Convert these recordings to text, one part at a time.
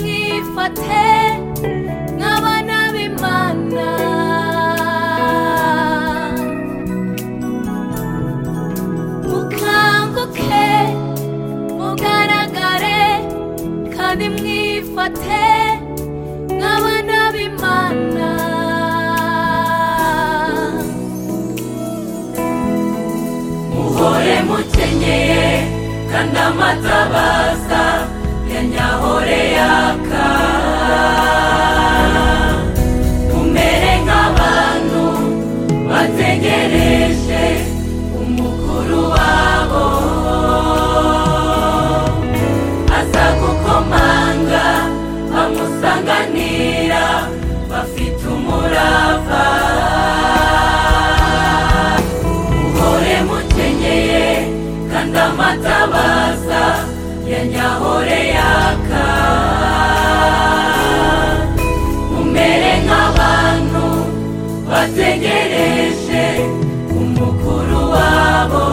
twifate nk'abana b'imana mukanguke mugaragare kandi mwifate nk'abana b'imana muhore mukenyeye kandi amatabaza ya nyahore yaka mumere nk'abantu bategereje umukuru wabo aza gukomanga bamusanganira bafite umurava muhore mukenyeye kandi amatabaza ya nyahore yaka mumere nk'abantu bategereje umukuru wabo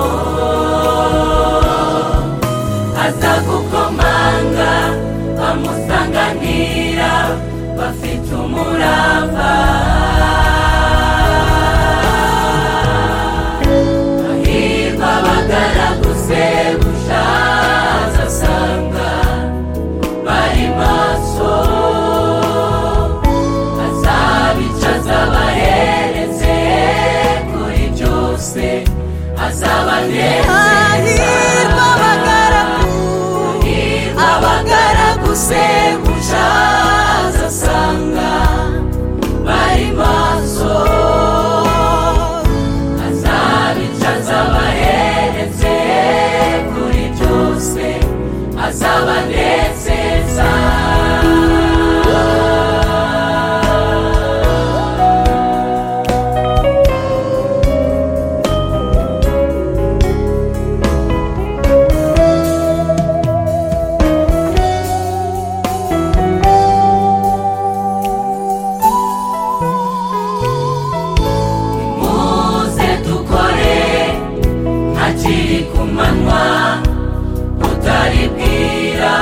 aza gukomanga bamusanganira bafite umurava Ahirwa abagaraguse bushaza asanga bari maso azabicaza abahereze kuri byose azabanezeza Ahirwa abagaraguse bushaza asanga bari maso azabicaza abahereze kuri byose azabanezeza muze dukore hakiri ku manywa butari bwira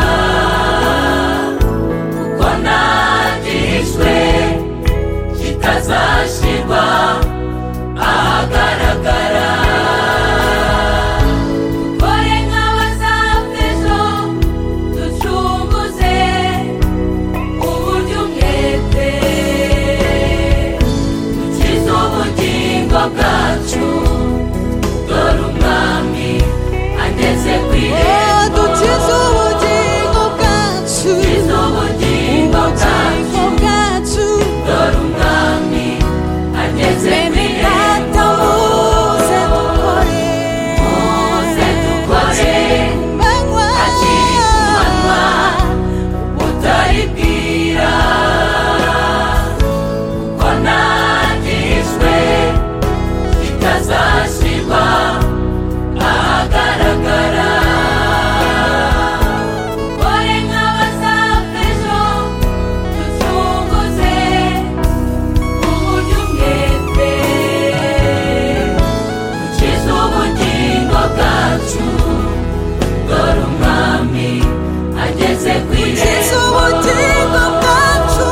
kuko nagihishwe kitazashirwa ahagaragara dukore nk'abazapfa ejo ducunguze uburyo umwete dukiza ubugingo bwacu dore umwami ageze ku irembo dukiza ubugingo bwacu dukiza ubugingo bwacu ubugingo bwacu dore umwami ageze ku bw'imihanda irembo muze dukore muze dukore manywa hakiri ku manywa utari bwira kuko nagishwe kitazashirwa ahagaragara dukore nk'abazapfa ejo ducunguze uburyo umwete dukize ubugingo bwacu dore umwami ageze ku dukiza irembo ubugingo bwacu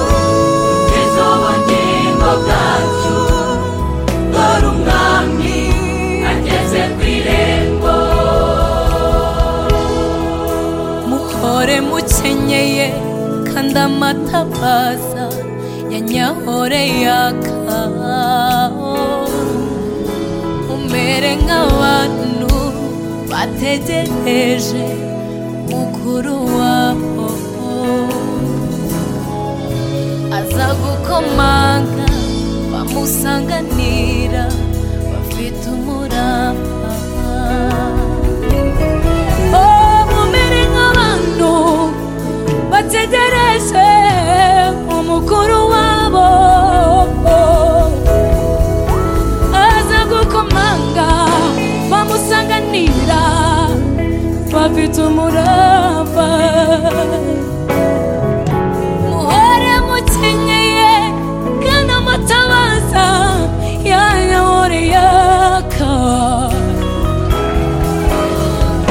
dukiza ubugingo bwacu dore umwami ageze ku irembo muhore mukenyeye kandi amatabaza ya nyahore yaka umere nk'abantu bategereje mukuru wabo aza gukomanga bamusanganira bafite umurava mumere nk'abantu bategereje umukuru wabo aza gukomanga bamusanganira bafite umurava muhore mukenyeye kandi amatabaza yanyahore yaka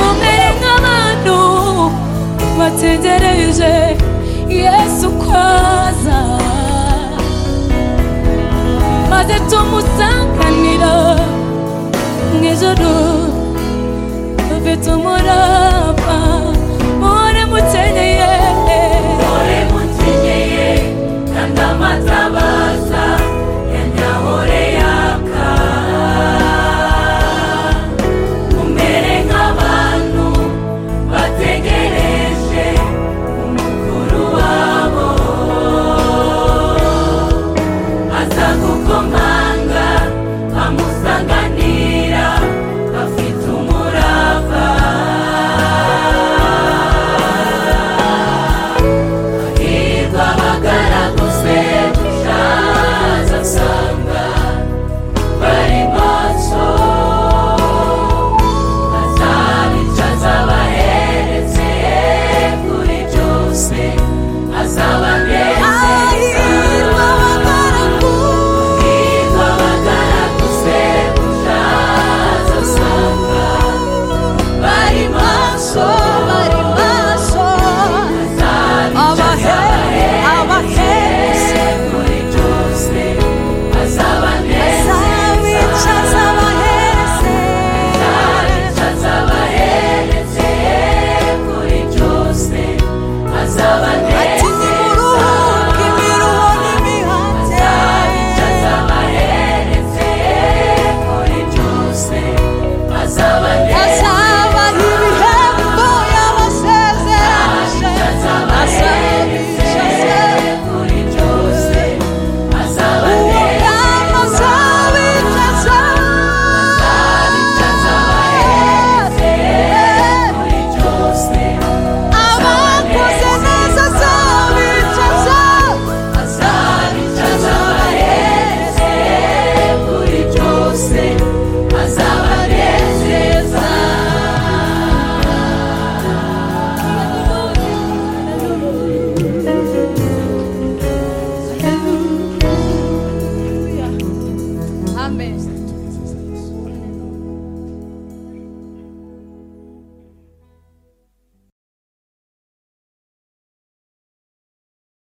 umere nk'abantu bategereje yesu bafite umurava